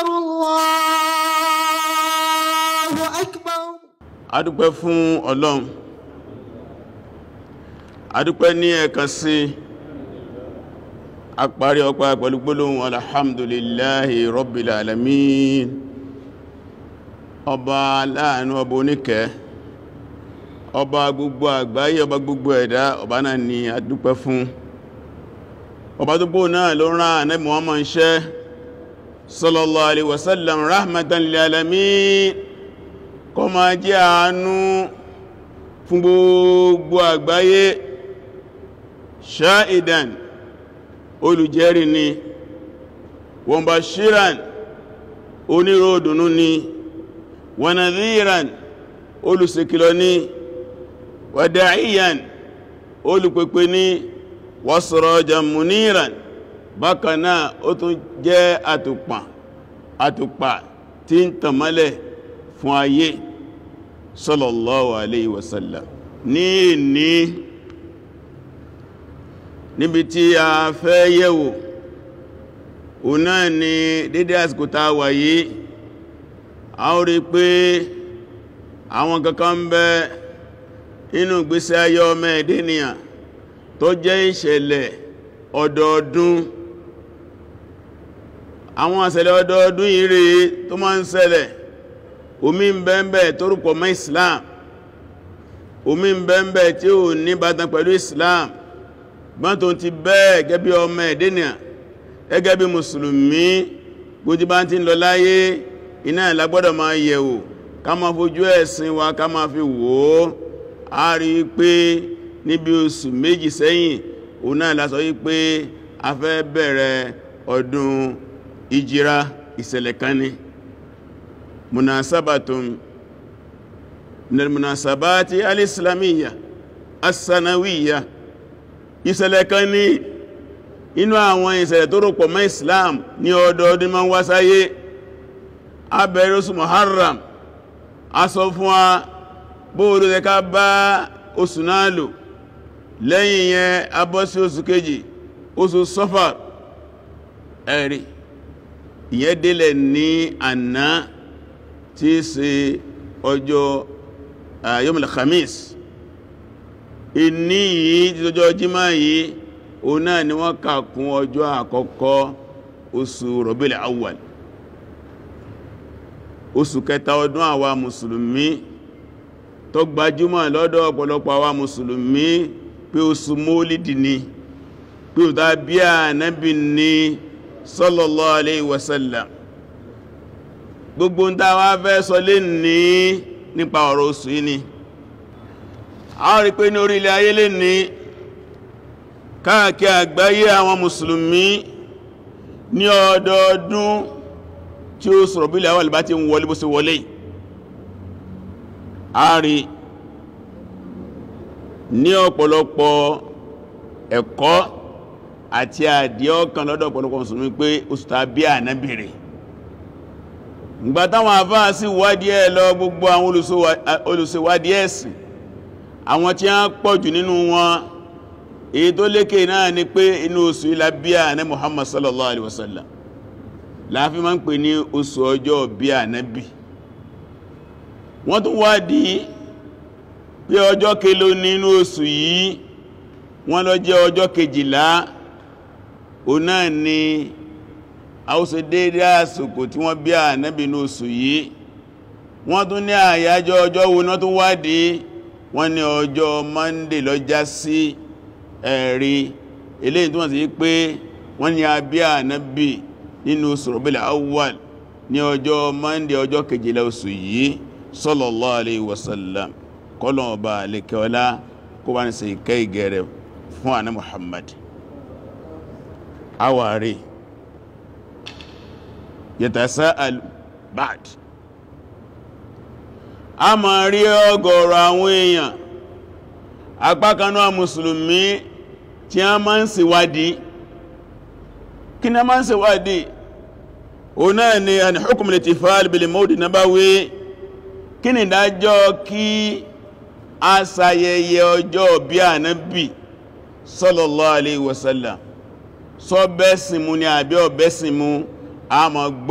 أكبر الله أكبر adúpẹ́ fún ọlọ́run adúpẹ́ ní ẹ̀kan sí àparí ọpá pẹ̀lú gbólóhùn alhamdulillahi rabbil alamin ọba láàánú ọba oníkẹ́ ọba gbogbo àgbáyé ọba gbogbo ẹ̀dá ọba náà ni adúpẹ́ fún ọba tó gbó náà ló rán Ànábì Muhammad ṣẹ́ sallallahu alaihi wasallam rahmatan lil alamin kó máa jẹ́ àánú fún gbogbo àgbáyé ṣáìdàn olùjẹ́rì ni wọ́n bá ṣíran oníròdùnú ni wọ́n nadhiran olùsèkìlọ̀ ni wàdáìyàn olùpẹ̀pẹ̀ ni wa sirajan muniran bákanáà ó tún jẹ́ àtùpà àtùpà tí ń tàmálẹ̀ fún ayé sallallahu alayhi wasallam ní ní níbi tí a fẹ́ yẹ̀wò o náà ni dédé àsìkò tá wà yìí a ó rí pé àwọn kankan ń bẹ inú ìgbésí ayé ọmọ ẹ̀dẹ́nìyàn tó jẹ́ ìṣẹ̀lẹ̀ ọdọọdún àwọn ìṣẹ̀lẹ̀ ọdọọdún yìí rí tó máa ń ṣẹlẹ̀ omi ń bẹ́ẹ̀bẹ́ tó rúpọ̀ mọ́ islam omi ń bẹ́ẹ̀bẹ́ tí ó ní bàtàn pẹ̀lú islam gbọ́n tó ti bẹ́ẹ̀ gẹ́bí ọmọ ẹ̀dẹ́nìyà gẹ́gẹ́ bí mùsùlùmí gbójú bá ti ń lọ láyé iná ìlagbọ́dọ̀ máa yẹ̀wò ká máa fojú ẹ̀sìn wa ká máa fi wò ó a rí pé níbi oṣù méjì sẹ́yìn òun náà la sọ yí pé a fẹ́ bẹ̀rẹ̀ ọdún ìjírá ìṣẹ̀lẹ̀ kan ni munasabatun min almunasabati alislamiyya as-sanawiyya ìṣẹ̀lẹ̀ kan ní inú àwọn ìṣẹ̀lẹ̀ tó rọ̀pọ̀ mọ́ islam ní ọdọọdún ma ń wá sáyé abẹ̀rẹ̀ oṣù muharram a sọ fún wa bóòdó tẹ ká bá oṣù náà lò lẹ́yìn yẹn a bọ́ sí oṣù kejì oṣù safar ẹ̀rí ìyẹn délẹ̀ ní àná tí í ṣe ọjọ́ yomil khamis ìní yìí tí ọjọ́ jímá yìí o náà ni wọ́n kà kún ọjọ́ àkọ́kọ́ oṣù rọ̀bílẹ̀ awwal oṣù kẹta ọdún àwa mùsùlùmí tó gbajúmọ̀ lọ́dọ̀ ọ̀pọ̀lọpọ̀ àwa mùsùlùmí pé oṣù mólìdì ni pé ò tàbí ànábì ní sallallahu alayhi wa sallam gbogbo ń tàwà fẹ́ sọ lè ní nípa ọ̀rọ̀ oṣù yìí ni a rí pé ní orílẹ̀ ayé lè ní káàkiri àgbáyé àwọn mùsùlùmí ní ọdọọdún tí ó sọ̀rọ̀ bí àwọn àlìbá ti ń wọlé bó ṣe wọlé a rí ní ọ̀pọ̀lọpọ̀ ẹ̀kọ́ àti àdíọ́kan lọ́dọ̀ ọ̀pọ̀lọpọ̀ mùsùlùmí pé oṣù tàbí ànábìrì ìgbà táwọn àfáà sí wádìí ẹ̀ lọ gbogbo àwọn olùṣèwádìí ẹ̀sìn àwọn tí a ń pọ̀jù nínú wọn èyí tó lékè náà ni pé inú oṣù ilá bí à ní Muhammad sallallahu alaihi wasallam láàfí ma ń pè ní oṣù ọjọ́ bí ànábì wọ́n tún wádìí pé ọjọ́ kelo nínú oṣù yìí wọ́n lọ jẹ́ ọjọ́ kejìlá o náà ni a ó ṣe déédé àsìkò tí wọ́n bí ànábì ní oṣù yìí wọ́n tún ní àyájọ́ ọjọ́ wo náà tún wádìí wọ́n ní ọjọ́ Monday lọ já sí ẹ̀rí eléyìí tó wọ́n sí pé wọ́n ní a bí ànábì nínú oṣù Rabiul Awwal ní ọjọ́ Monday ọjọ́ kejìlá oṣù yìí sallallahu alayhi wa sallam kọlọ̀ ọba alẹ́kẹ́ọlá kó bá ní ṣe ìkẹ́ ìgẹ̀rẹ̀ fún àná Muhammad awari yatasa'al ba'd a ma rí ọgọ̀rọ̀ àwọn èèyàn apákanú a mùsùlùmí tí a máa ń ṣèwádìí kí ni a máa ń ṣèwádìí o náà ni a ní hukum al-ihtifal bil mawlid nabawi kí ni ìdájọ́ kí a ṣayẹyẹ ọjọ́ bí ànábì sallallahu alayhi wa sallam sọ bẹ́sìn mú ní àbí ọ̀bẹ́sìn mú a máa gbọ́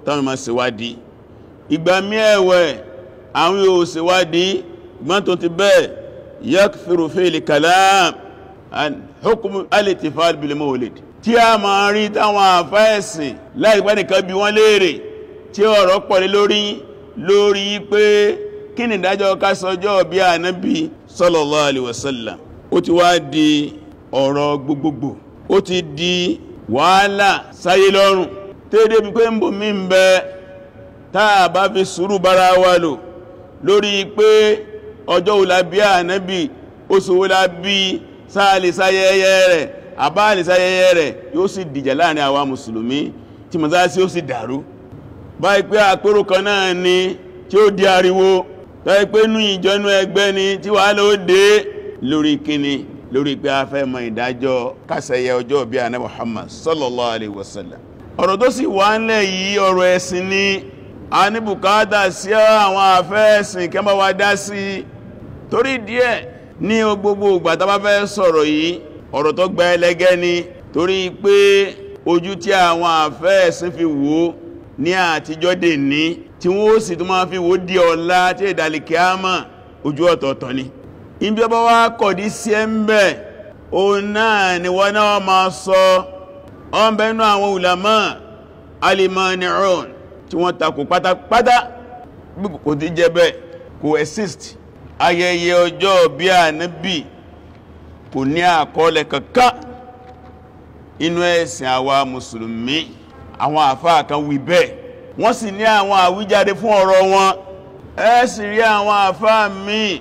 táwọn ma ṣèwádìí ìgbà mí ẹ̀wẹ̀ àwọn yóò ṣèwádìí gbọ́n tó ti bẹ́ẹ̀ yakfiru fil kalam an hukm al-ihtifal bil mawlid tí a ma rí táwọn àfáẹ̀sìn láìpẹ́ nìkan bí wọ́n léèrè tí ọ̀rọ̀ pọ̀lẹ̀ lórí lórí pé kí ni ìdájọ́ ká sọjọ́ bí ànábì sallallahu alaihi wasallam ó ti wá di ọ̀rọ̀ gbogbogbò ó ti di wàhálà sáyé lọ́rùn tẹ́ẹ̀dẹ́ bí pé ń bò mí ń bẹ táà bá fi sùúrù bára wa lò lórí pé ọjọ́ òlà bí ànábì oṣù òlà bí sáàlì sáyẹyẹ rẹ̀ àbáàlì sáyẹyẹ rẹ̀ yóò sì dìjà láàrin àwa mùsùlùmí tí mọ̀sálásí ó sì dàrú báyìí pé àpérò kan náà ni tí ó di ariwo báyìí pé nú ìjọnú ẹgbẹ́ ni tí wàhálà ó dé lórí kíni lórí pé a fẹ́ mọ ìdájọ́ kásẹ̀yẹ ọjọ́ bí ànábì Muhammad sallallahu alaihi wasallam ọ̀rọ̀ tó sì wà ńlẹ̀ yìí ọ̀rọ̀ ẹ̀sìn ni a ní bùkátà sí àwọn àfẹ́ẹ̀sìn kẹ́ bá wa dá sí torí díẹ̀ ní gbogbo ìgbà tá bá fẹ́ sọ̀rọ̀ yìí ọ̀rọ̀ tó gba ẹlẹ́gẹ́ ni torí pé ojú tí àwọn àfẹ́ẹ̀sìn fi wò ní àtijọ́ dè ní tí wọ́n sì tún máa fi wò di ọ̀la tí ìdàlìkẹ́ àmà ojú ọ̀tọ̀ọ̀tọ̀ ni ibi ọba wá kọ̀dí sí ẹ ń bẹ̀ òun náà ni wọ́n náà máa sọ ọmọbẹ̀nú àwọn ulama alimani'un tí wọ́n takò pátápátá kò tí jẹ́ bẹ́ẹ̀ kò exist ayẹyẹ ọjọ́ bí ànábì kò ní àkọọ́lẹ̀ kankan inú ẹ̀sìn àwa mùsùlùmí àwọn àfáà kan wí bẹ́ẹ̀ wọ́n sì ní àwọn àwíjáde fún ọ̀rọ̀ wọn ẹ sì rí àwọn àfáà míì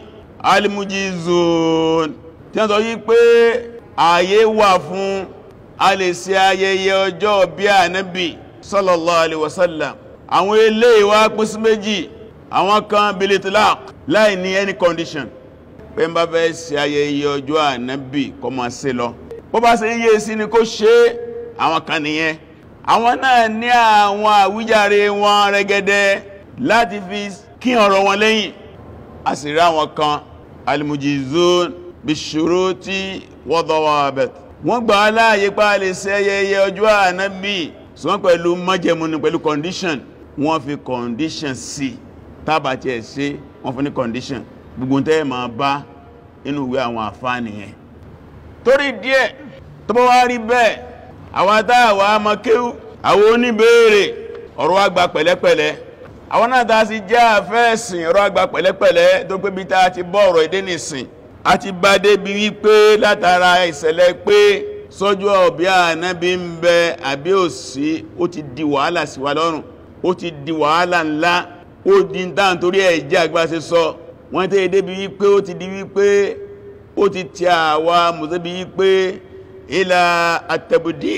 alimujizun tí wọ́n sọ yí pé ààyè wà fún a lè ṣe ayẹyẹ ọjọ́ bí ànábì sallallahu alaihi wasallam àwọn eléyìí wá pín sí méjì àwọn kan bilitlaq láì ní any condition pé ń bá fẹ́ ṣe ayẹyẹ ọjọ́ ànábì kó máa ṣe lọ bó bá ṣe yíye sí ni kó ṣe àwọn kan nìyẹn àwọn náà ní àwọn àwíjàre wọn rẹ̀gẹ̀dẹ̀ láti fi kí ọ̀rọ̀ wọn lẹ́yìn a sì rí àwọn kan almujizun bishuruti wa dawabit wọ́n gbà aláàyè pa lè ṣe ayẹyẹ ọjọ́ ànábì ṣùgbọ́n pẹ̀lú májẹ̀mú ni pẹ̀lú condition wọ́n fi condition sí tàbàtí ẹ̀ ṣe wọ́n fún ní condition gbogbo tẹ́ ma bá inú ìwé àwọn àfáà nìyẹn torí díẹ̀ tó bá wá rí bẹ́ẹ̀ àwọn àtàwà amakéwú àwọn oníbèèrè ọ̀rọ̀ àgbà pẹ̀lẹ́pẹ̀lẹ́ àwọn náà tàà sí jẹ́ àfẹ́ẹ̀sìn ọ̀rọ̀ àgbà pẹ̀lẹ́pẹ̀lẹ́ tó pé bí ta ti bọ́ ọ̀rọ̀ èdè nìsìn a ti bá débi wípé látara ìṣẹ̀lẹ̀ pé sọ́jú ọ̀bí ànábí ń bẹ àbí òsí ó ti di wàhálà sí wa lọ́rùn ó ti di wàhálà ńlá ó di ń tàn torí ẹ̀jẹ́ àgbáṣe sọ wọ́n tẹ́ débi wípé ó ti di wípé ó ti tí àwa mùsẹ́bí wípé ilá àtẹ̀bùdí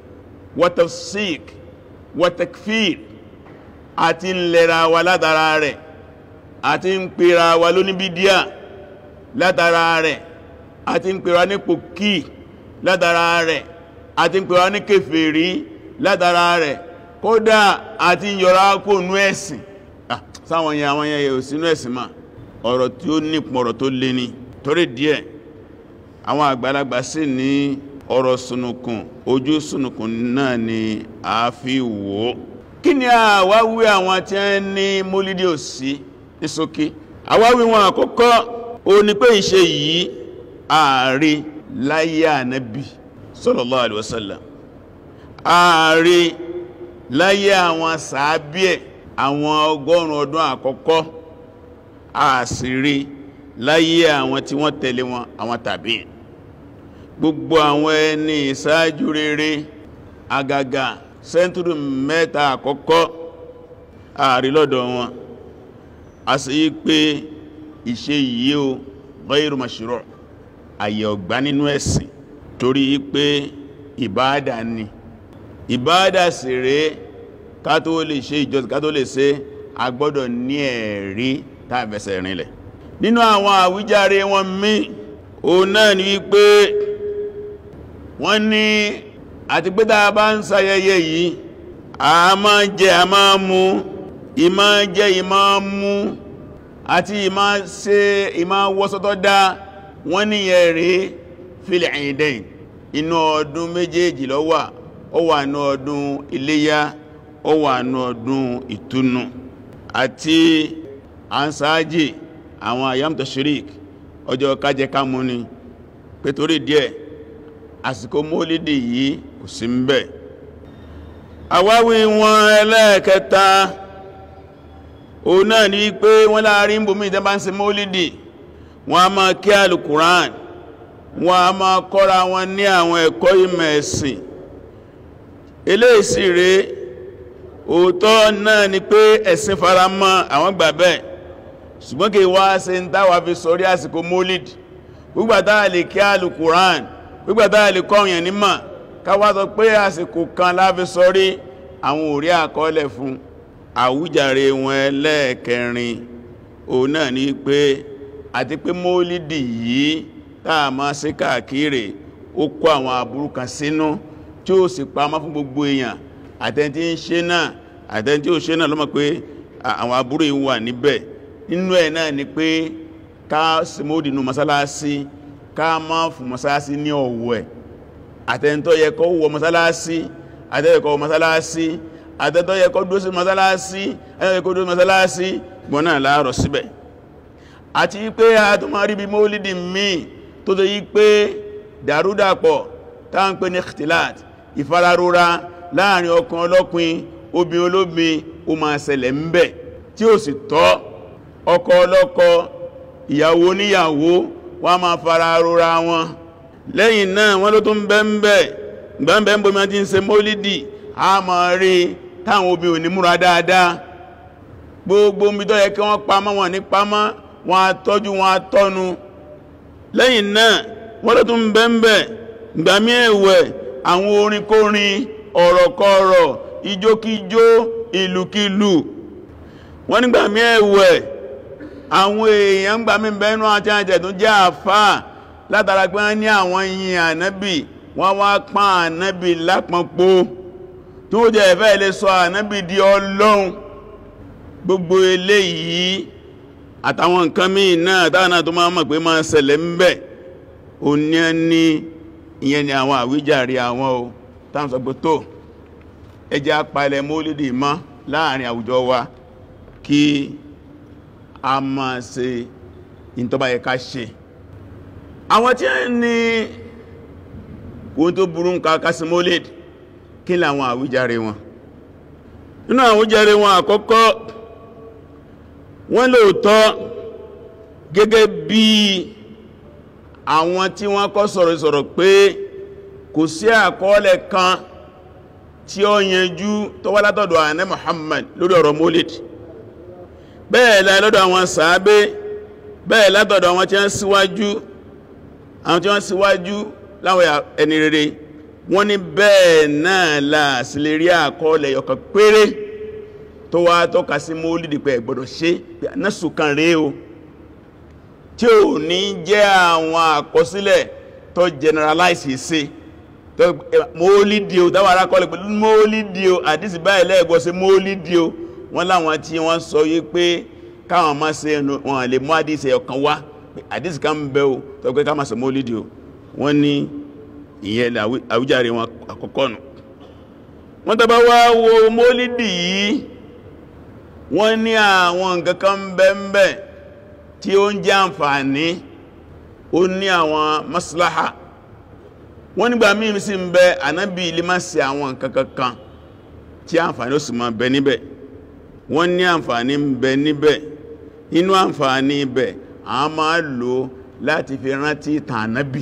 wọ́tafsík wọ́takfír àti ń lẹ́ra wa látara rẹ̀ àti ń pèrà wa lóníbídíà látara rẹ̀ àti ń pèrà ní pòkí látara rẹ̀ àti ń pèrà ní kèfèrí látara rẹ̀ kódà àti yọra kó nú ẹ̀sìn sáwọn yẹn àwọn yẹn yóò sínú ẹ̀sìn máa ọ̀rọ̀ tí ó nípọ̀ ọ̀rọ̀ tó lé ní torí díẹ̀ àwọn àgbàlagbà sì ní ọ̀rọ̀ sunukun ojú sunukun náà ni a fi wò ó kí ni àwáwí àwọn tí a ní mólídé òsí ní ṣókí àwáwí wọn àkọ́kọ́ ó ní pé ìṣe yìí ààrí láyé ànábì sallallahu alaihi wasallam ààrí láyé àwọn sàábíẹ̀ àwọn ọgọ́rùn ọdún àkọ́kọ́ àṣírí láyé àwọn tí wọ́n tẹ̀lé wọn àwọn tàbí gbogbo àwọn ẹni ìsáájú rere àgàgà sẹ́ntúrù mẹ́ta àkọ́kọ́ ààrí lọ́dọ̀ wọn a sì yí pé ìṣe yìí o ghayru mashru' àyè ọ̀gbá nínú ẹ̀sìn torí pé ìbáadà ni ìbáadà sì rèé ká tó lè ṣe ìjọsìn ká tó lè ṣe a gbọ́dọ̀ ní ẹ̀rí tàbẹ̀sẹ̀ rinlẹ̀ nínú àwọn àwíjàre wọn mí o náà ni wípé wọ́n ní àti pé tàà bá ń ṣayẹyẹ yìí a máa jẹ a máa mú ìmá jẹ ìmá mú àti ìmá ṣe ìmá wọ́sọ́tọ́ dá wọ́n ní ẹ̀rí fil idain inú ọdún méjèèjì ló wà ó wà ní ọdún iléyá ó wà ní ọdún ìtúnu àti ansáájì àwọn ayam tashrik ọjọ́ kájẹ kámú ni pé torí díẹ̀ àsìkò mólídì yìí kò sí ń bẹ̀ àwáwí wọn ẹlẹ́ẹ̀kẹta òun náà ní pé wọ́n láàrin bòmí ìjọba ń ṣe mólídì wọ́n a máa kí alùkùrán wọ́n a máa kọ́ra wọn ní àwọn ẹ̀kọ́ ìmọ̀ ẹ̀sìn eléyìí rẹ̀ òótọ́ náà ni pé ẹ̀sìn faramọ́ àwọn gbà bẹ́ẹ̀ ṣùgbọ́n kí wá ṣe ń táwà fi sọrí àsìkò mólídì gbígbàtà lè kí alùkùrán gbígbàtà lè kọ́yàn nímọ̀ káwà sọ pé àsìkò kan láfi sọrí àwọn òrí àkọọ́lẹ̀ fún àwújàre wọn ẹlẹ́ẹ̀kẹrin òun náà ní pé àti pé mólídì yìí táà máa ṣe káàkiri ó kó àwọn àbúrú kan sínú tí ó sì pamọ́ fún gbogbo èèyàn àtẹni tí ń ṣe náà àtẹni tí ó ṣe náà ló mọ̀ pé àwọn àbúrú yìí wà níbẹ̀ nínú ẹ̀ náà ni pé ká ṣe mólídì nínú mọ́sálásí ká má fún mọ́sálásí ní ọ̀wọ̀ ẹ̀ àtẹni tó yẹ kó wọ mọ́sálásí àtẹni kó wọ mọ́sálásí àtẹni tó yẹ kó dúró sí mọ́sálásí àtẹni kó dúró sí mọ́sálásí gbọ́n náà láàrọ̀ síbẹ̀ àti pé a tó máa rí bí mólídì míì tó tó yí pé dàrúdàpọ̀ táà ń pè ní ikhtilat ìfararora láàrin ọkàn ọlọ́pin obìn olóbin ó máa ṣẹlẹ̀ ń bẹ̀ tí ó sì tọ́ ọkọ ọlọ́kọ ìyàwó níyàwó wọ́n máa fararora wọn lẹ́yìn náà wọ́n ló tó ń bẹ́ ń bẹ́ gbẹ́m̀bẹ́ ń bomi ti ń ṣe mólídì a máa rí táwọn obìn ò ní múra dáadáa gbogbo omi tó yẹ kí wọ́n pamọ́ wọn ní pamọ́ wọn a tọ́jú wọn a tọ́nu lẹ́yìn náà wọ́n ló tún bẹ́ẹ̀bẹ̀ gbàmí ẹ̀wẹ̀ àwọn orin kórin ọ̀rọ̀kọ̀rọ̀ ijókíjó ìlúkílù wọ́n ní gbàmí ẹ̀wẹ̀ àwọn èèyàn gbàmí bẹ́ẹ̀nú àti àjẹ̀ tó jẹ́ àfáà látara pé wọ́n ní àwọn yìn ànábì wọ́n wá pán ànábì lápọnpọ̀ tó jẹ́ ẹ̀fẹ́ ilé sọ ànábì di ọlọ́run gbogbo eléyìí àtàwọn nǹkan míì náà dáadáa tó máa mọ̀ pé máa ṣẹlẹ̀ ń bẹ̀ o ní ẹni ìyẹn ni àwọn àwíjàre àwọn o táwọn sọ pé tó ẹjẹ́ apalẹ̀ mólídì mọ́ láàrin àwùjọ wa kí a máa ṣe ìntọ́bá yẹ ká ṣe àwọn tí ó ní ohun tó burú ń ká sí mólídì kí làwọn àwíjàre wọn nínú àwíjàre wọn àkọ́kọ́ wọ́n lóòtọ́ gẹ́gẹ́ bí àwọn tí wọ́n kọ́ sọ̀rọ̀ sọ̀rọ̀ pé kò sí àkọọ́lẹ̀ kan tí ó yanjú tó wá látọ̀dọ̀ àná Muhammad lórí ọ̀rọ̀ Maulid bẹ́ẹ̀ láì lọ́dọ̀ àwọn sàábé bẹ́ẹ̀ látọ̀dọ̀ àwọn tí wọ́n síwájú àwọn tí wọ́n síwájú láwọn ẹni rere wọ́n ní bẹ́ẹ̀ náà láàsí lè rí àkọọ́lẹ̀ yọ̀kan péré tó wá tọ́ka sí mólìdì pé ẹ̀gbọ́dọ̀ ṣe násù kan rèé o tí ò ní jẹ́ àwọn àkọsílẹ̀ tó generalize sí tó mólìdì o dáwà arákọlẹ̀ pẹ̀lú mólìdì o àdísì báyìí lẹ́ẹ̀gbọ́ sí mólìdì o wọ́n láwọn tí wọ́n sọ yí pé káwọn má ṣe wọn lè mú àdísì ọ̀kan wá àdísì kan ń bẹ o tó pé káwọn má ṣe mólìdì o wọ́n ní ìyẹn àwíjàre wọn àkọ́kọ́ nù wọ́n tàbá wá wo mólìdì yìí wọ́n ní àwọn nǹkan kan bẹ́ẹ̀bẹ́ tí ó ń jẹ́ àǹfààní ó ní àwọn maslaha wọ́n nígbà míì sí ń bẹ ànábì ilé má sí àwọn nǹkan kankan tí àǹfààní ó sì máa bẹ níbẹ̀ wọ́n ní àǹfààní ń bẹ níbẹ̀ inú àǹfààní ibẹ̀ a máa lò láti fi rántí ìtàn ànábì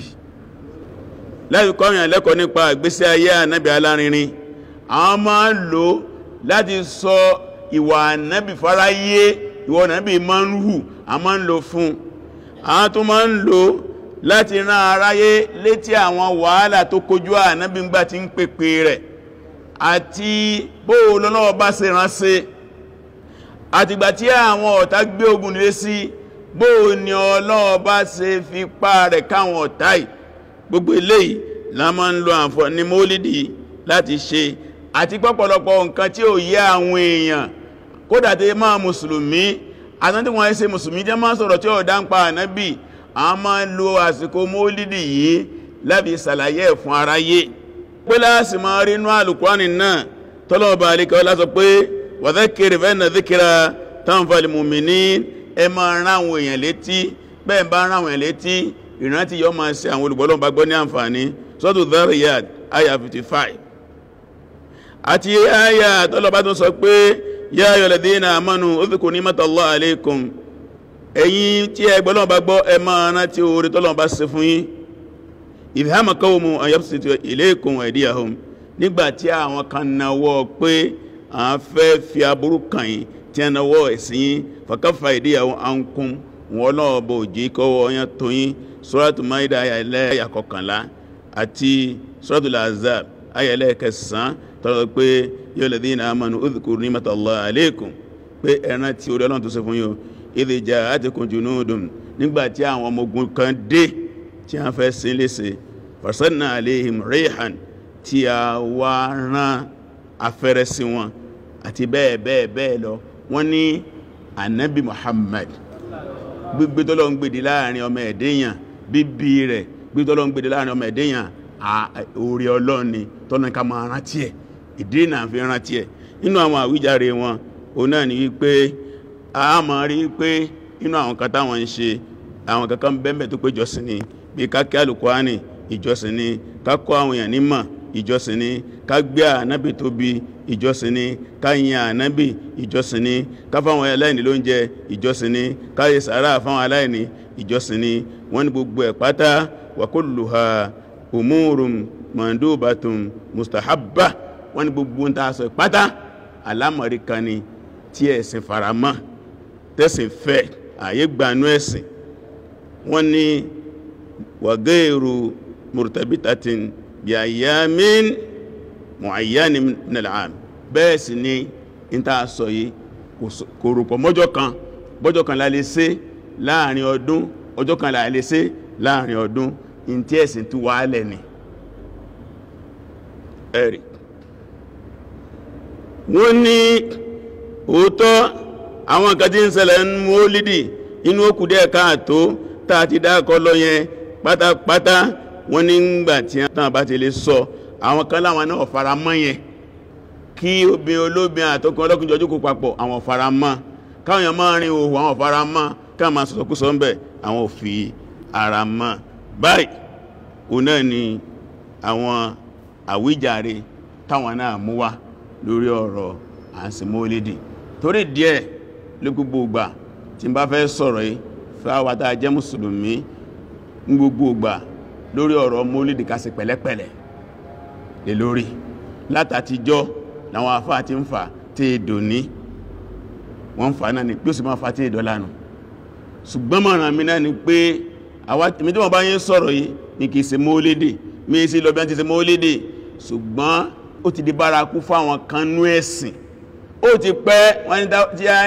láti kọ́yàn lẹ́kọ̀ọ́ nípa ìgbésí ayé ànábì alárinrin a máa lò láti sọ ìwà ànábì fáráyé ìwà ànábì máa ń hù a máa ń lò fún àwọn tó máa ń lò láti rán aráyé létí àwọn wàhálà tó kojú ànábì ń gbà tí ń pèpè rẹ̀ àti bóò lọ́lọ́wọ́ bá ṣe ránṣẹ́ àtìgbà tí àwọn ọ̀tá gbé ogun lé sí bóò ni Ọlọ́run bá ṣe fi pá rẹ̀ káwọn ọ̀tá yìí gbogbo eléyìí la máa ń lo àǹfààní mólídì láti ṣe àti pọ́pọ̀lọpọ̀ nǹkan tí ó yé àwọn èèyàn kódà tí máa mùsùlùmí àtàn tí wọ́n ṣe mùsùlùmí jẹ́ máa sọ̀rọ̀ tí ó dá ń pa ànábì a máa ń lo àsìkò mólídì yìí láti ṣàlàyé ẹ̀ fún aráyé pé láàsì máa rí inú àlùkùránì náà tọ́lọ́ọ̀bá alikọ́ lásọ pé wa dhakkir fa inna dhikra tanfa'ul mu'minin ẹ máa rán àwọn èèyàn létí bẹ́ẹ̀ bá rán àwọn èèyàn létí ìrántí yọ máa ṣe àwọn olùgbọ́lọ́wọ́ bá gbọ́ ní àǹfààní sọ́tù Dhariyat aya 55 àti aya tọ́lọ́bá tó sọ pé ya ayyuhal ladhina amanu udhkuru ni'matallahi alaykum ẹ̀yin tí ẹ gbọ́lọ́wọ́ bá gbọ́ ẹ máa rántí oore tọ́lọ́wọ́ bá ṣe fún yín idh hamma qawmun an yabsutu ilaykum aydiyahum nígbàtí àwọn kan nawọ́ pé à ń fẹ́ fi aburú kàn yín tí a nawọ́ ẹ̀sìn yín fakaffa aydiyahum ankum wọn lọ́wọ́ bó jí kọ́wọ́ yẹn tó yín Suratu Maida ayẹlẹ́ àkọkànlá àti Suratul Ahzab ayẹlẹ́ kẹsàn-án tọ́lọ́ pé yóò ladhina amanu udhkuru ni'matallahi alaykum pé ẹran tí orí ọlọ́run tó ṣe fún yín o idh ja'atkum junudun nígbàtí àwọn ọmọ ogun kan dé tí a fẹ́ sí léṣe farsalna alayhim rihan tí a wá rán afẹ́rẹ́ sí wọn àti bẹ́ẹ̀ bẹ́ẹ̀ bẹ́ẹ̀ lọ wọ́n ní anabi Muhammad gbígbé tọ́lọ́ ń gbèdè láàrin ọmọ ẹ̀dẹ́yàn bíbí rẹ̀ gbígbé tọ́lọ́ ń gbèdè láàrin ọmọ ẹ̀dẹ́yàn orí ọlọ́run ni tọ́nà ká máa rántí ẹ̀ ìdí náà fi rántí ẹ̀ nínú àwọn àwíjàre wọn òun náà ni wípé a máa rí pé nínú àwọn kan táwọn ń ṣe àwọn kankan bẹ́ẹ̀ tó pé ìjọsìn ni bí ká kí Al-Qur'ani ìjọsìn ni ká kọ́ àwọn èèyàn nímọ̀ ìjọsìn ni ká gbé ànábì tóbi ìjọsìn ni ká yin ànábì ìjọsìn ni ká fáwọn aláìní lóúnjẹ ìjọsìn ni ká yẹ sàárà fáwọn aláìní ìjọsìn ni wọ́n ní gbogbo ẹ̀ pátá wa kulluha umurun mandubatun mustahabba wọ́n ní gbogbo ń ta sọ pátá alámọ̀rí kan ni tí ẹ̀sìn faramọ́ tẹ́sìn fẹ́ àyè gbanú ẹ̀sìn wọ́n ní wa ghayru murtabitatin bí ayyamin mu'ayyanin min al-'am bẹ́ẹ̀ sì ni in ta sọ yìí kò rùpọ̀ mọ́jọ́ kan bọ́jọ́ kan la lè ṣe láàrin ọdún ọjọ́ kan la lè ṣe láàrin ọdún in tí ẹ̀sìn tí wà lẹ̀ ni ẹ̀rì wọ́n ní òótọ́ àwọn kan tí ń ṣẹlẹ̀ ń mólídì inú òkùdẹ́ káàtó tàà ti dákọ́ lọ yẹn pátápátá wọ́n ní ngbà tí wọ́n bá ti lè sọ àwọn kan láwọn náà fara mọ́ yẹn kí obìn olóbin àtọkùn ọlọ́kùn jọjú kó papọ̀ àwọn fara mọ́ káwọn èèyàn máa rin òhù àwọn fara mọ́ káwọn máa sọ̀sọ̀kú sọ ń bẹ̀ àwọn ò fi ara mọ́ báyìí òun náà ni àwọn àwíjàre táwọn náà mú wá lórí ọ̀rọ̀ àǹsìmólídì torí díẹ̀ ló gbogbo ìgbà tí n bá fẹ́ sọ̀rọ̀ yìí fáwọn tá a jẹ́ mùsùlùmí ní gbogbo ìgbà lórí ọ̀rọ̀ mólídì ká ṣe pẹ̀lẹ́pẹ̀lẹ́ lè lórí látàtijọ́ láwọn afá ti ń fà tí èdò ní wọ́n ń fà náà ni pí ó sì máa fà tí èdò lánà ṣùgbọ́n mọ̀ràn mi náà ni pé àwátìmí tí wọ́n bá yín sọ̀rọ̀ yìí ní kìí ṣe mólídì mí sí lọ bí wọ́n ti ṣe mólídì ṣùgbọ́n ó ti di bárakú fáwọn kan nú ẹ̀sìn ó ti pẹ́ wọ́n ní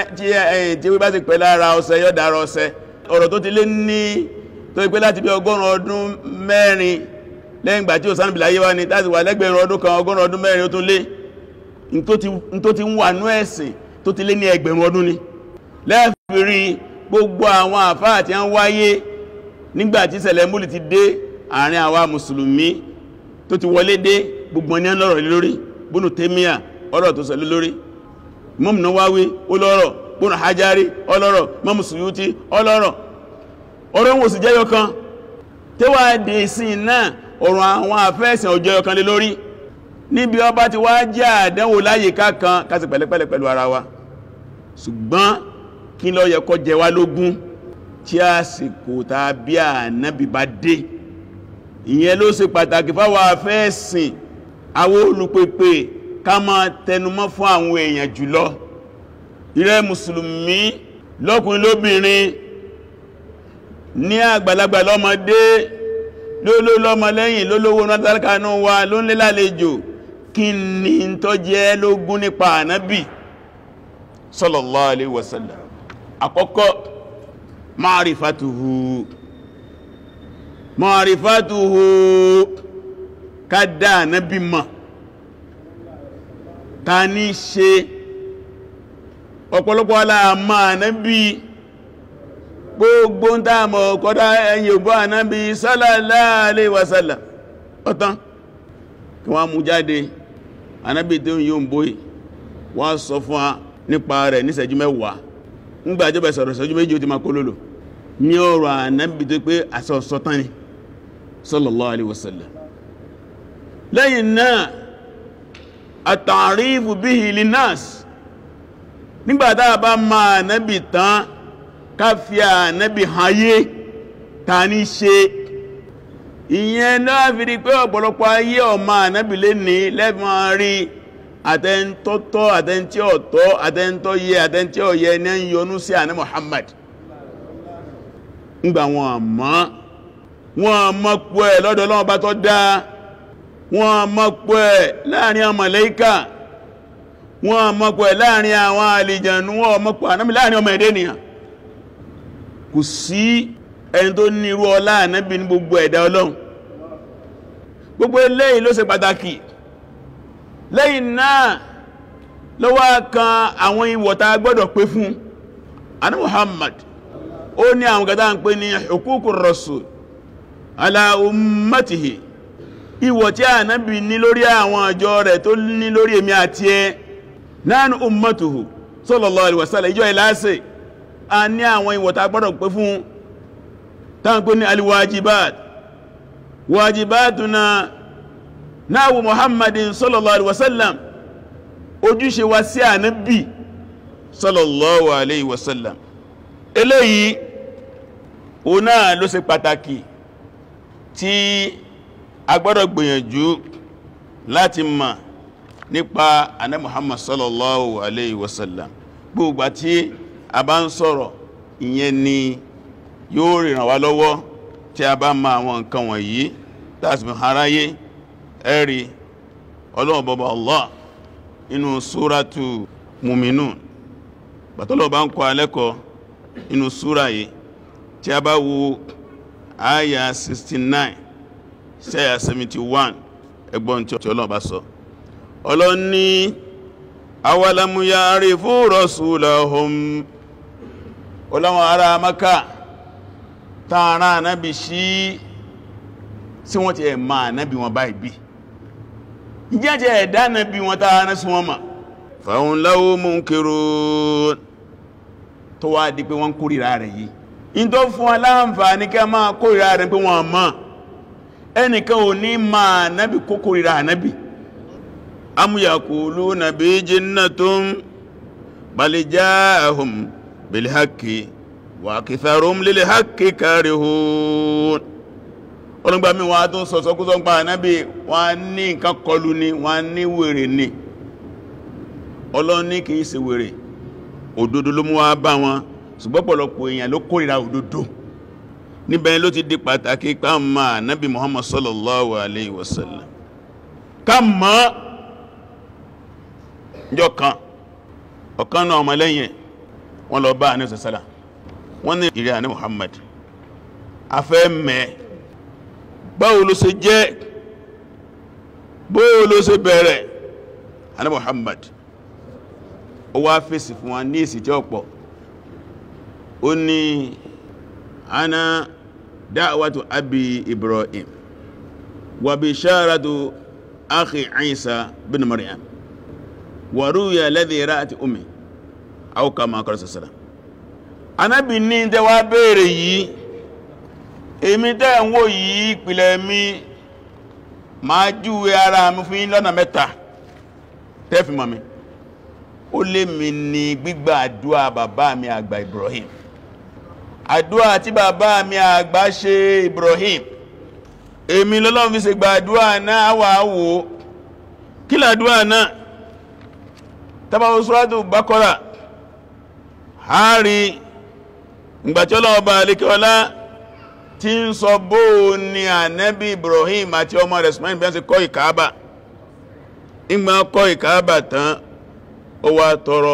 tí wí bá ti pẹ́ lára ọṣẹ yọ́ dára ọṣẹ ọ̀rọ̀ tó ti lé ní tó ipé láti bí ọgọ́rùn ọdún mẹ́rin lẹ́yìn ìgbà tí ó sánàbìlá yé wá ní láti wà lẹ́gbẹ̀rún ọdún kan ọgọ́rùn ọdún mẹ́rin ó tún lé ní tó ti ń wà ní ẹ̀sìn tó ti lé ní ẹgbẹ̀rún ọdún ni lẹ́fìrí gbogbo àwọn àfáà tí ń wáyé nígbà tí ṣẹlẹ̀ múlì ti dé àárín àwa mùsùlùmí tó ti wọlé dé gbogbo ní lọ́rọ̀ lórí búnú tèmíà ọ̀rọ̀ tó ṣẹlẹ̀ lórí Imam Nawawi olọ́rọ̀ búnú hajjari ọlọ́rọ̀ Imam Suyuti ọlọ́rọ̀ ọ̀rọ̀ wọn sì jẹ́yọ kan tẹ́wà dé sí náà ọ̀rọ̀ àwọn àfẹ́ẹ̀sìn ọjọ́ ọ̀kan lé lórí níbi ọba ti wá jẹ́ àdánwò láyé kákan kásì pẹ̀lẹ́pẹ̀lẹ́ pẹ̀lú ara wa ṣùgbọ́n kí ló yẹ kó jẹ wá lógún tí àsìkò tàbí ànábì bá dé ìyẹn ló ṣe pàtàkì fáwọn àfẹ́ẹ̀sìn àwọn olùpèpè ká máa tẹnumọ́ fún àwọn èèyàn jùlọ ìrẹ́ mùsùlùmí lọ́kùnrin lóbìnrin ní àgbàlagbà lọ́mọdé lóló lọ́mọ lẹ́yìn lólówó nátàlákanú wa ló ń lé lálejò kí ni tó jẹ́ lógún nípa ànábì sallallahu alaihi wasallam àkọ́kọ́ ma'rifatuhu ma'rifatuhu kádà ànábì mọ̀ ta ní ṣe ọ̀pọ̀lọpọ̀ aláàmà ànábì gbogbo ń dáàmọ̀ kọ́dá ẹ̀yìn ògbọ́ ànábì sallallahu alaihi wasallam ọ̀tán kí wọ́n mú jáde anábì tó ń yóò ń bóyí wọ́n sọ fún wa nípa rẹ̀ ní ìṣẹ́jú mẹ́wàá ńgbà jọba sọ̀rọ̀ ìṣẹ́jú méjì ó ti máa kó lòlò ní ọ̀rọ̀ anábì tó pé àsọ̀sọ̀tán ni sallallahu alaihi wasallam lẹ́yìn náà àtàrífù bihi linnas nígbàtá bá máa nábì tán káfíà nábì hayé ta ní ṣe ìyẹn náà fi rí pé ọ̀pọ̀lọpọ̀ ayé ọmọ ànábì lè ní lẹ́fọn rí àtẹ́ntọ́tọ́ àtẹ́ntí ọ̀tọ́ àtẹ́ntọ́ yẹ àtẹ́ntí ọ̀yẹ ní ń yọnú sí àná Muhammad ńgbà wọn àmọ́ wọn mọ́ pọ̀ ẹ̀ lọ́dọ̀ Ọlọ́run bá tọ́ dá wọn mọ́ pọ̀ ẹ̀ láàrin àwọn màláíkà wọn mọ́ pọ̀ ẹ̀ láàrin àwọn àlìjànú wọn mọ́ pọ̀ ànábì láàrin ọmọ ẹ̀dẹ́ nìyàn kò sí ẹni tó ní irú ọlá ànábì ní gbogbo ẹ̀dá ọlọ́run gbogbo eléyìí ló ṣe pàtàkì lẹ́yìn náà ló wá kan àwọn ìwọ̀ta gbọ́dọ̀ pé fún àná Muhammad ó ní àwọn kẹta ń pè ní huququr rasul ala ummatihi ìwọ̀ tí ànábì ní lórí àwọn àjọ rẹ̀ tó ní lórí èmi àti ẹ nánú ummatuhu sallallahu alaihi wasallam ìjọ ìlàsẹ̀ a ní àwọn ìwọ̀ta gbọ́dọ̀ pé fún tánkú ní alwajibat wajibatuna náàwó muhammadin sallallahu alaihi wasallam ojúṣe wa sí ànábì sallallahu alaihi wasallam eléyìí o náà ló ṣe pàtàkì tí a gbọ́dọ̀ gbìyànjú láti mọ̀ nípa àná muhammad sallallahu alaihi wasallam gbogbo tí a bá ń sọ̀rọ̀ ìyẹn ni yóò rìràn wá lọ́wọ́ tí a bá ma àwọn nǹkan wọ̀nyí tàbí haráyé ẹ̀rí ọlọ́wọ́ bọ́bá Allah inú súrátù Muminun bàtọ́lọ̀ bá ń kọ́ alẹ́kọ́ inú súra yìí tí a bá wo àyà 69 sí àyà 71 ẹgbọ́n tí ọlọ́wọ́ bá sọ ọlọ́ni awalamu ya'rifu rasulahum ọlọ́wọ́ ará Mákà tààrà ànábì sí sí wọ́n ti ẹ̀ ma ànábì wọn báyìí bí ìjẹ́jẹ́ ẹ̀dá ànábì wọn tààrà sí wọn ma fahum lahu munkirun tó wá di pé wọ́n kórìíra rẹ̀ yìí in tó fún aláǹfààní ká máa kórìíra rẹ̀ pé wọ́n mọ̀ ẹnìkan ò ní ma ànábì kó kórìíra ànábì am yaquluna bi jinnatun bal ja'ahum bil haqqi wa aktharuhum lil haqqi karihun ọlọ́gbà mi wọ́n tún sọ̀sọ́ kú sọ́gbà ànábì wọ́n ní nǹkan kọlu ni wọ́n ní wèrè ni ọlọ́ní kìí ṣe wèrè òdodo ló mú wá bá wọn ṣùgbọ́n pọ̀lọpọ̀ èèyàn ló kórìíra òdodo níbẹ̀ ló ti di pàtàkì ká ma ànábì Muhammad sallallahu alayhi wa sallam ká mọ̀ njọ́ kan ọ̀kan náà ọmọlẹ́yìn wọ́n lọ bá ànábì sallallahu wọ́n ní ìrẹ́ ànábì Muhammad afẹ́ mẹ́ báwo ló ṣe jẹ́ bóò ló ṣe bẹ̀rẹ̀ ànábì Muhammad ó wá fèsì fún wa ní èsì tí ó pọ̀ ó ní ana da'watu abi Ibrahim wa bisharatu akhi Isa bin Maryam wa ruya alladhi ra'at ummi aw kama qala sallallahu Ànábì ní tẹ́ wá béèrè yìí èmi tẹ́ ń wò yìí ìpìlẹ̀ mi máa júwe ara mi fún yín lọ́nà mẹ́ta tẹ́fì mọ̀ mi ó lé mi ní gbígbà àdúà bàbá mi àgbà Ibrahim àdúà tí bàbá mi àgbà ṣe Ibrahim èmi lọ́lọ́run fi ṣe gbà àdúà náà wà wò kí làdúà náà tàbí Suratu Baqara àárí ìgbàtí ọlọ́wọ́ bá alékẹ́ọlá tí ń sọ bóò ni ànẹ́bí Ibrahim àti ọmọ rẹ̀ Ismail bí wọ́n ti kọ́ ìkàábà ìgbà kọ́ ìkàábà tán ó wá tọrọ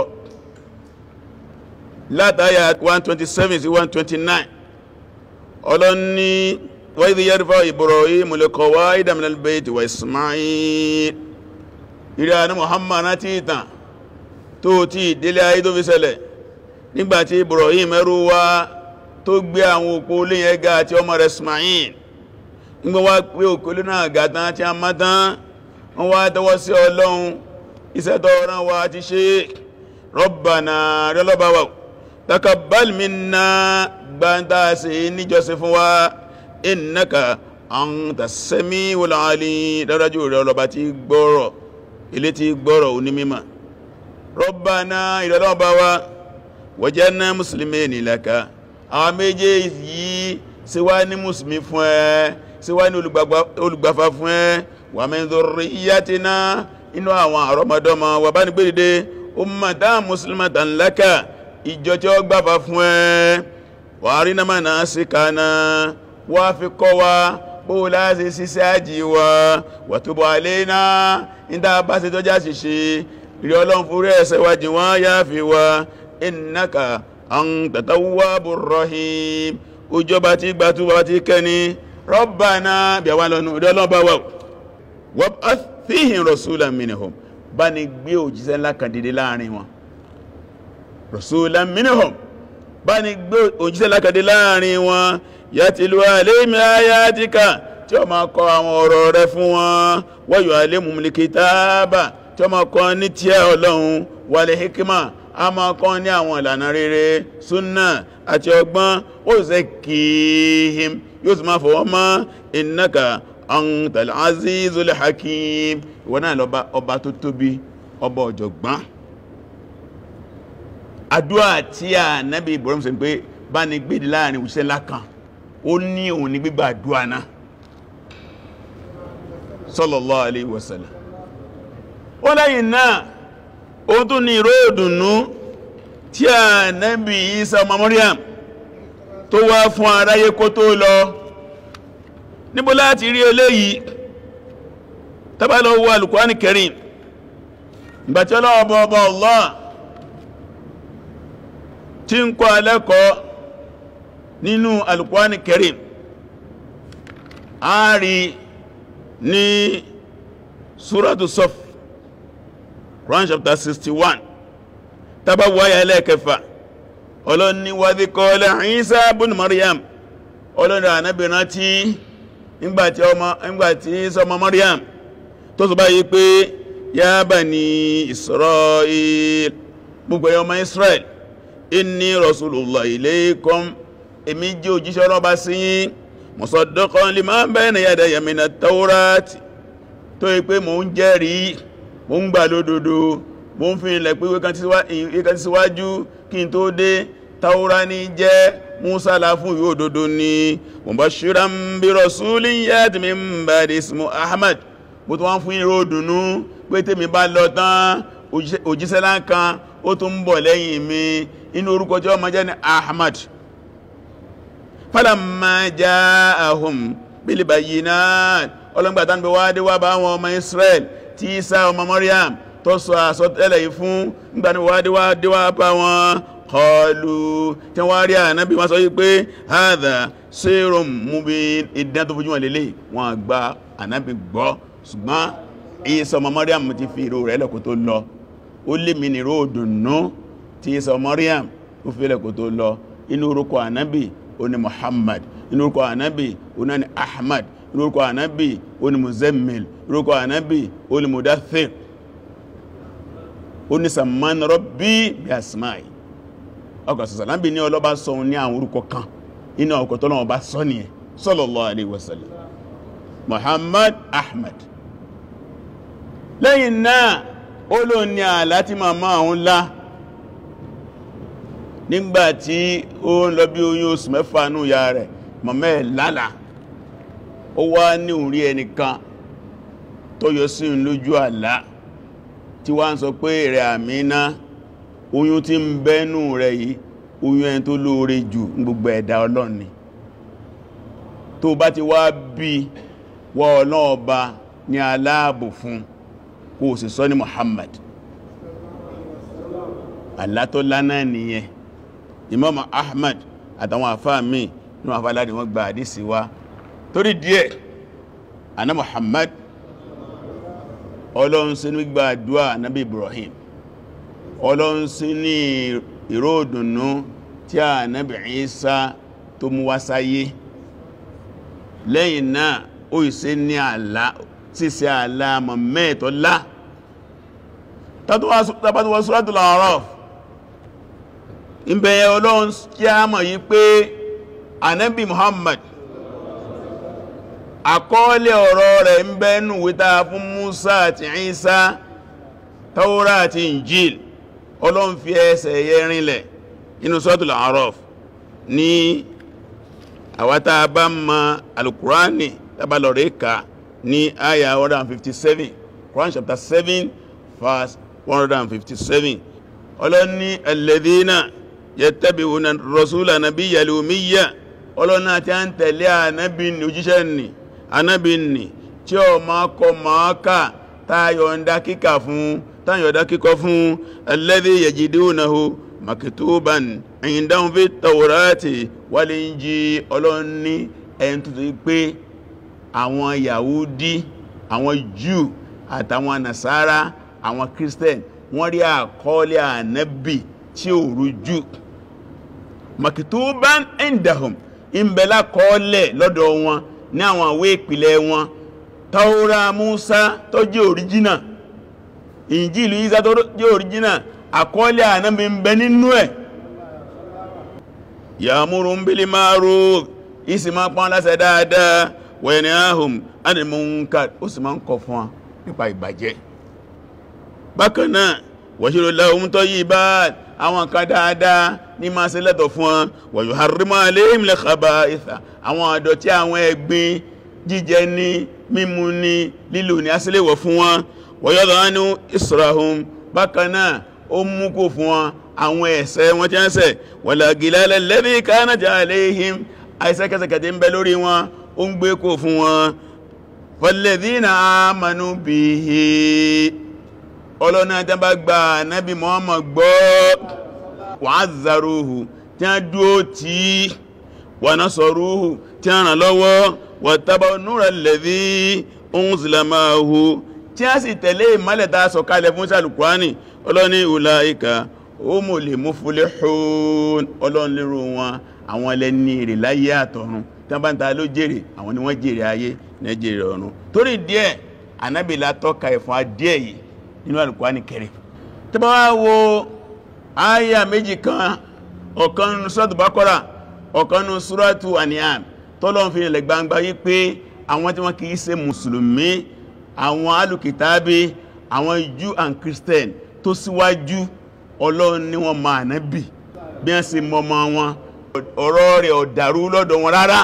látàyà 127 sí 129 ọlọ́ni wa idh yarfa'u Ibrahim al-qawa'ida min al-bayti wa Ismail ìrẹ́ àní Muhammad náà tí ìtàn tó tí ìdílé ayé tó fi ṣẹlẹ̀ nígbàtí Ibrahim ẹrú wá tó gbé àwọn òpó lè yẹn ga àti ọmọ rẹ̀ Ismail nígbà wá pé òkú lè náà ga tán tí a má tán wọ́n wá tẹ́wọ́ sí ọlọ́run iṣẹ́ tó rán wa ti ṣe Rabbana rẹ́lọ́bà wa takabbal minna gbáńtà sí níjọsìn fún wa innaka anta samiul alim dárájú rẹ̀ ọlọ́ba tí gbọ́rọ̀ ilé tí gbọ́rọ̀ onímímọ̀ Rabbana ìrọ̀lọ́bà wa waj'alna muslimayni laka àwọn méjèèjì yìí ṣe wá ní mùsùlùmí fún ẹ ṣe wá ní olùgbàfà fún ẹ wa min dhurriyyatina inú àwọn àrọmọdọ́mọ wà bá ní gbé dìde ummatan muslimatan laka ìjọ tí ó gbàfà fún ẹ wa arina manasikana wá fi kọ́ wa bó láti síṣẹ́ àjí wa wa tub alayna ìdá bá ṣe tọ́já ṣiṣẹ́ rí ọlọ́run fúrẹ́ ẹ̀ṣẹ̀ wájì wọ́n yá fi wa innaka anta tawwabur rahim òjọba tí gbàtúwà tí kẹni Rabbana bí àwọn lọ́nà ìdọ́lọ́bà wà wab'ath fihim rasulan minhum bá ní gbé òjíṣẹ́ ńlá kan dìde láàrin wọn rasulan minhum bá ní gbé òjíṣẹ́ ńlá kan dìde láàrin wọn yatlu alayhim ayatika tí ó máa kọ àwọn ọ̀rọ̀ rẹ̀ fún wọn wa yu'allimuhumul kitaba tí ó máa kọ ní tí ọlọ́run wal hikma a máa kọ́ ní àwọn ìlànà rere súnnà àti ọgbọ́n ó zẹ́ kìíhìm yóò sì máa fọwọ́ mọ́ innaka antal azizul hakim ìwọ náà lọ́ba ọba tó tóbi ọba ọ̀jọ̀gbọ́n àdúà tí a nábi Ibrahim sọ pé bá ní gbèdì láàrin òṣìṣẹ́ lákan ó ní òun ní gbígbà àdúà náà sallallahu alaihi wasallam ó lẹ́yìn náà ó tún ní ìró ìdùnnú tí a nábi Isa ọmọ Maryam tó wá fún aráyé kó tó lọ níbo láti rí eléyìí tàbí lọ wo Al-Qur'an Karim ìgbàtí ọlọ́ọ̀bọ̀ ọba Allah tí ń kọ́ alẹ́kọ̀ọ́ nínú Al-Qur'an Karim a rí ní Suratu Saf Quran chapter 61 tàbá wáyà ẹlẹ́ẹ̀kẹfà ọlọ́ni wàdí kọ́lá Isa ibn Maryam ọlọ́ni ànábìnrin tí nígbàtí ọmọ nígbàtí sọmọ Maryam tó sọ báyìí pé ya bani Israel gbogbo ọmọ Israel inni rasulullah ilaykum èmi jẹ́ òjíṣẹ́ ọlọ́ba sí yín musaddiqan lima bayna yadayya minat tawrati tó yí pé mò ń jẹ́rìí mo ń gbà lódodo mo ń fi ilẹ̀ pé wékan tí síwájú kí n tó dé taura ní jẹ́ musa láfún ìwé òdodo ní mubashiran bí rasulin yati min ba'di ismu ahmad bó tó wọ́n fún ìró dùnú pé tèmi bá lọ tán òjíṣẹ́ láǹkan ó tún ń bọ̀ lẹ́yìn mi inú orúkọ tí ó máa jẹ́ ní ahmad falamma ja'ahum bil bayyinat ọlọ́gbàtà ń bẹ wá dé wá bá wọn ọmọ israel tí Isa ọmọ Maryam tó sọ àsọtẹ́lẹ̀ yìí fún nígbàtí wádíwá díwá bá wọn kọlu tí wọ́n rí ànábí wọ́n sọ yí pé hadha sirrun mubin ìdán tó fojú wọn lélẹ̀ wọ́n gba ànábí gbọ́ ṣùgbọ́n Isa ọmọ Maryam ti fi ìró rẹ̀ lẹ́kò tó lọ ó lè mi nìró òdùnnú tí Isa ọmọ Maryam ó fi lẹ́kò tó lọ inú orúkọ ànábí ó ní Muhammad inú orúkọ ànábì ó náà ní Ahmad inú orúkọ ànábì ó ní Muzammil orúkọ ànábì ó ní Mudaththir ó ní Samman Rabbi bí asmáì ọkọ̀ sọ̀sọ̀lábì ní ọlọ́bá sọ ní àwọn orúkọ kan inú ọkọ̀ tọ́lọ́wọ́ bá sọ ní ẹ̀ sallallahu alaihi wasallam Muhammad Ahmad lẹ́yìn náà ó lò ní àlá tí màmá òun lá nígbàtí ó ń lọ bí oyún oṣù mẹ́fà nú ya rẹ̀ màmá ẹ̀ lálàá ó wá ní orí ẹnìkan tó yọ sí ń lójú àlá tí wá ń sọ pé rẹ̀ Àmínà oyún tí ń bẹ́nú rẹ̀ yìí oyún ẹni tó lóore jù ní gbogbo ẹ̀dá Ọlọ́run ni tó bá ti wá bí wọ́ ọlọ́ọba ní aláàbò fún kó sì sọ ní Muhammad àlá tó lánàá nìyẹn Imam Ahmad àtàwọn àfáà míì nínú àfáà láti wọ́n gba àdísí wá torí díẹ̀ aná Muhammad ọlọ́run sí ní gbà àdúwà nábì Ibrahim ọlọ́run sí ní ìró òdùnnú tí a nábì Isa tó mú wá sáyé lẹ́yìn náà ó ìsẹ́ ní àlá sí sí àlàmọ̀ mẹ́ẹ̀tọ́lá tàbátúwọ́ Suratul A'raf ìbẹ̀yẹ ọlọ́run kí a mọ̀ yí pé Ànábì Muhammad àkọọ́lẹ̀ ọ̀rọ̀ rẹ̀ ń bẹ́nu wíta fún Musa àti Isa Taura àti Injil ọlọ́run fi ẹsẹ̀ yẹ rinlẹ̀ inú Suratul A'raf ní àwátá bá mọ̀ Al-Qur'ani tábàlọ̀rẹ́ ka ní àyà 157 Quran chapter 7 verse 157 ọlọ́ni alladhina yattabi'una rasula nabiyyal umiyya ọlọ́nà tí a ń tẹ̀lé ànábì ní òjíṣẹ́ nì ànábì nì tí ó máa kọ máa ká táyọ̀ndá kíkà fún táyọ̀ndá kíkọ fún alladhi yajidunahu maktuban indahum fit tawrati wal injil ọlọ́ni ẹni tó ti pé àwọn Yahudi àwọn Jew àtàwọn Nasara àwọn Christian wọ́n rí àkọọ́lẹ̀ ànábì tí ó rújú maktuban indahum ìbẹ̀lá kọọ́lẹ̀ lọ́dọ̀ wọn ní àwọn àwé ìpìlẹ̀ wọn Taura Musa tó jẹ́ òríjínà Injilu Isa tó jẹ́ òríjínà àkọọ́lẹ̀ ànábì ń bẹ nínú ẹ̀ ya'murun bil ma'ruf isi ma pọ́n láṣẹ dáadáa wa yanhahum 'anil munkar ó sì máa ń kọ̀ fún wọn nípa ìbàjẹ́ bákan náà wàṣírò láhùn tó yí bá àwọn kan dáadáa ní máa ṣe lẹ́tọ̀ fún wọn wa yuharrimu alayhim al-khaba'itha àwọn àdọ̀tí àwọn ẹ̀gbin jíjẹ ní mímu ní lílò ní asílẹ̀wọ̀ fún wọn wa yadhanu israhum bákan náà ó mú kó fún wọn àwọn ẹ̀ṣẹ̀ wọn tí wọ́n ṣẹ̀ wala gilala alladhi kanat alayhim àìsẹ́kẹsẹ̀kẹ̀ ń bẹ lórí wọn ó ń gbé kó fún wọn falladhina amanu bihi ọlọ́nà tí a bá gba nábi Muhammad gbọ́ wa'azzaruhu tí a dúó tí wa nasaruhu tí a ràn lọ́wọ́ wattaba'u nura alladhi unzila ma'ahu tí a sì tẹ̀lé ìmọ́lẹ̀ tá sọ̀kalẹ̀ fún sàlùkwáni ọlọ́ni ulaika humul muflihun ọlọ́nlérò wọn àwọn ẹlẹ́ni èrè láyé àtọ̀run tí a bá ń ta ló jèrè àwọn ni wọ́n jèrè ayé ní jèrè ọ̀run torí díẹ̀ anábìlá tọ́ka ẹ̀fún adíẹ̀ yìí nínú Al-Qur'ani Karim tí bá wá wo àyà méjì kan ọ̀kan nínú Suratu Baqara ọ̀kan nínú Suratu An'am tọ́lọ́n fi ilẹ̀ gbangba yí pé àwọn tí wọ́n kìí ṣe mùsùlùmí àwọn alùkìtàbí àwọn Jew and Christian tó síwájú Ọlọ́run ní wọ́n máa nábì bí wọ́n sì mọ́mọ́ wọn ọ̀rọ̀ rẹ̀ ọ̀dàrú lọ́dọ̀ wọn rárá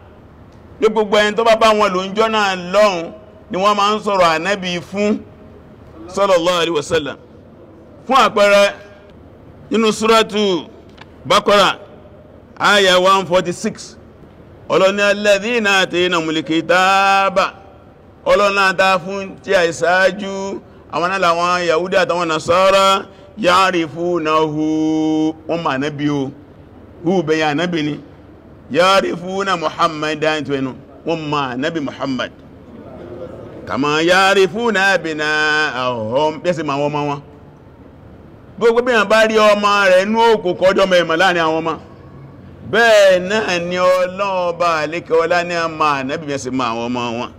bí gbogbo ẹni tó bá bá wọn lò ń jọ́ náà lọ́hun ni wọ́n máa ń sọ̀rọ̀ ànábì fún sallallahu alaihi wasallam fún àpẹẹrẹ nínú súrátù Baqara àyà 146 ọlọ́ni alladhina ataynahumul kitaba ọlọ́ni àtà fún tí a ìsáájú àwọn aláwọn Yahudi àtàwọn Nasara ya'rifunahu wọ́n ma nábi o hù bẹ̀yà nábi ni ya'rifuna Muhammadan tó ẹnu wọ́n ma nábi Muhammad kàmà ya'rifuna abna'ahum bẹ́sẹ̀ ma wọ́n ma wọn gbogbo bí wọ́n bá rí ọmọ rẹ̀ inú òkú kọjọ́ mẹ́mọ̀ láàrin àwọn ọmọ bẹ́ẹ̀ náà ni ọlọ́ọ̀bá àlékẹ́ ọlá ní a máa nábì bẹ́sẹ̀ ma àwọn ọmọ wọn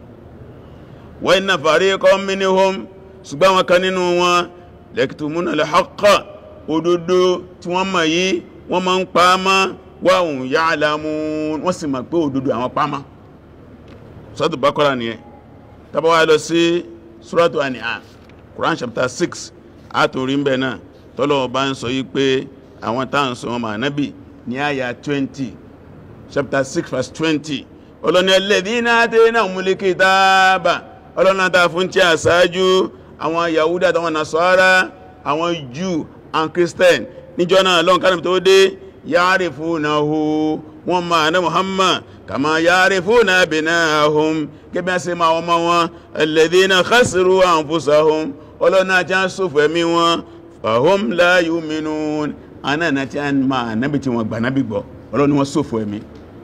wa inna fariqan minhum ṣùgbọ́n wọn kan nínú wọn yaktumuna al-haqqa òdodo tí wọ́n mọ̀ yìí wọ́n máa ń pa á mọ́ wa hum ya'lamun wọ́n sì mọ̀ pé òdodo àwọn pa mọ́ Suratu Baqara nìyẹn tàbí wá lọ sí Suratu An'am Quran chapter 6 àtòrí ń bẹ̀ náà tọ́lọ̀ bá ń sọ yí pé àwọn táà ń sọ wọn ànábì ní àyà 20 chapter 6 verse 20 ọlọ́ni alladhina ataynahumul kitaba ọlọ́ni àtà fún tí a sáájú àwọn Yahudi àtàwọn Nasara àwọn Jew and Christian níjọ́ náà lọ́n kánàbì tó dé ya'rifunahu wọ́n máa ní Muhammad kama ya'rifuna abna'ahum gẹ́bí ṣe máa wọ́n máa wọn alladhina khasiru anfusahum ọlọ́nà tí a ń sófò ẹ̀mí wọn fahum la yu'minun anáà tí a ń máa nábi tí wọ́n gbà nábi gbọ́ ọlọ́ni wọ́n sófò ẹ̀mí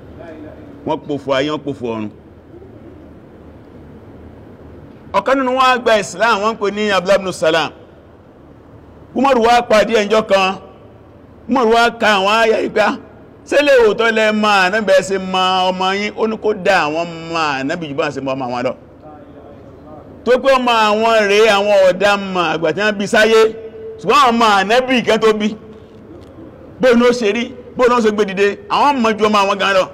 wọ́n pòfò ayé wọ́n pòfò ọ̀run ọ̀kan nínú wọn gba Islam wọ́n pè ní Abdullah ibn Salam Umaru wá pàdé ẹjọ́ kan Umaru wá ka àwọn ayà ìgbà sílẹ̀ òótọ́ lẹ máa nábẹ̀ ṣe ma ọmọ yín ó ní kó dá àwọn máa nábi jù bá ṣe mọ́ ọmọ àwọn lọ tó pé ọmọ àwọn rẹ̀ àwọn ọ̀dá mà àgbà tí wọ́n bí sáyé ṣùgbọ́n àwọn ọmọ ànẹ́bì kan tó bí bóò ní ó ṣe rí bóò ní ó ṣe gbé dìde àwọn mọ̀ ju ọmọ àwọn gan lọ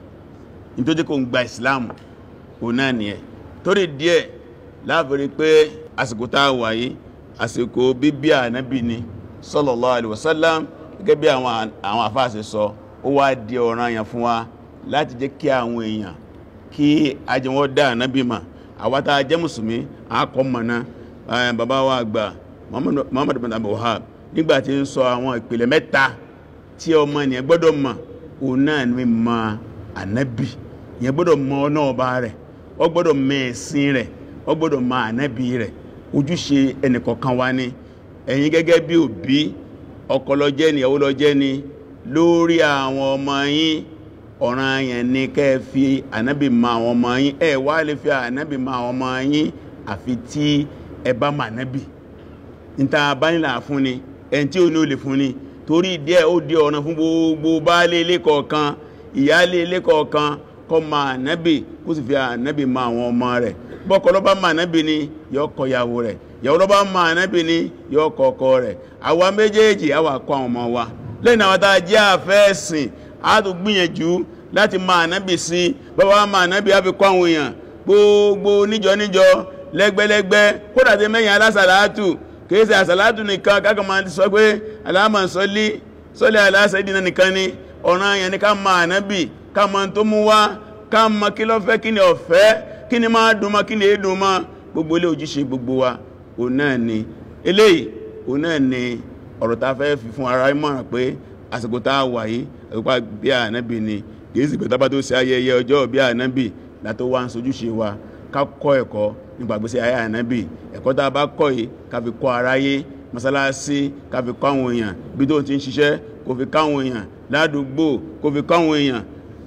ní tó jẹ́ kó ń gba ìsìláàmù ò náà nìyẹn torí díẹ̀ láàbẹ̀rẹ̀ pé àsìkò tá a wà yìí àsìkò bíbí ànábì ni sallallahu alaihi wasallam gẹ́gẹ́ bí àwọn àwọn àfáàsì sọ ó wá di ọ̀ranyàn fún wa láti jẹ́ kí àwọn èèyàn kí ajẹ́wọ́ dá ànábì mà àwa tá a jẹ́ mùsùlùmí àkọ́ mọ̀ná bàbá wa àgbà Muhammad bin Abdul Wahhab nígbà tí ń sọ àwọn ìpìlẹ̀ mẹ́ta tí ọmọ ènìyàn gbọ́dọ̀ mọ̀ òun náà ni mọ̀ ànábì ìyẹn gbọ́dọ̀ mọ̀ ọ̀nà ọba rẹ̀ ó gbọ́dọ̀ mọ̀ ẹ̀sìn rẹ̀ ó gbọ́dọ̀ mọ̀ ànábì rẹ̀ ojúṣe ẹnìkọ̀ọ̀kan wa ni ẹ̀yin gẹ́gẹ́ bí òbí ọkọ ló jẹ́ ni ìyàwó ló jẹ́ ni lórí àwọn ọmọ yín ọ̀ràn yẹn ni kẹ́ ẹ fi ànábì mọ̀ àwọn ọmọ yín ẹ wá lè fi ànábì mọ̀ àwọn ọmọ yín àfi tí ẹ bá mọ̀ ànábì níta abánilà fún ni ẹni tí ó ní ó lè fún ni torí díẹ̀ ó di ọ̀ràn fún gbogbo baálé ilé kọ̀ọ̀kan ìyálé ilé kọ̀ọ̀kan kó mọ̀ ànábì kó sì fi ànábì mọ̀ àwọn ọmọ rẹ̀ bọ́kọ ló bá mọ̀ ànábì ni yóò kọ́ ìyàwó rẹ̀ ìyàwó ló bá mọ̀ ànábì ni yóò kọ́ ọkọ rẹ̀ àwa méjèèjì àwa kọ́ àwọn ọmọ wa lẹ́yìn àwọn tá a jẹ́ àfẹ́ẹ̀sìn a tó gbìyànjú láti mọ̀ ànábì sí bàbá wa mọ̀ ànábì á fi kọ́ àwọn èèyàn gbogbo níjọ níjọ lẹ́gbẹ́lẹ́gbẹ́ kódà tí mẹ́yìn alásàlátù kìí ṣe àsàlátù nìkan kákan máa ti sọ pé aláàmà sọlí sọlí aláṣẹ ìdínà nìkan ni ọ̀ràn yẹn ni ká mọ̀ ànábì ká mọ̀ tó mú wá ká mọ̀ kí ló fẹ́ kí ni ó fẹ́ kí ni máa dùn mọ́ kí ni èédùn mọ́ gbogbo ilé ojúṣe gbogbo wa òun náà ni eléyìí òun náà ni ọ̀rọ̀ ta fẹ́ fi fún ara ìmọ̀ràn pé àsìkò tá a wà yìí àsìkò bí ànábì ni kìí sì pé tábà tó ṣe ayẹyẹ ọjọ́ bí ànábì látó wá ń sojúṣe wa ká kọ́ ẹ̀kọ́ nípa gbèsè ayé ànábì ẹ̀kọ́ tá a bá kọ́ yìí ká fi kọ́ aráyé mọ́sálásí ká fi kọ́ àwọn èèyàn bí tó ti ń ṣiṣẹ́ kó fi kọ́ àwọn èèyàn ládùúgbò kó fi kọ́ àwọn èèyàn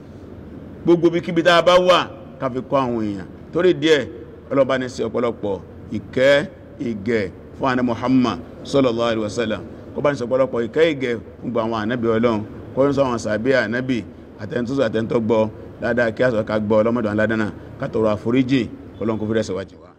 gbogbo bí kíbi tá a bá wà ká fi kọ́ àwọn èèyàn torí díẹ̀ ọlọ́ba ní sí ọ̀pọ̀lọpọ̀ ìkẹ́ ìgẹ̀ fún àná Muhammad sallallahu alaihi wasallam kó bá ní sí ọ̀pọ̀lọpọ̀ ìkẹ́ ìgẹ̀ fún gbogbo àwọn ànábì ọlọ́run kó ní sọ àwọn sàbí ànábì àtẹnutúsọ àtẹnutọ́ gbọ́ dáadáa kí àsọ̀ká gbọ́ ọlọ́mọdé aládánà ká tọrọ àforíjì ọlọ́run kó fi rẹ̀ sọ̀wájì wa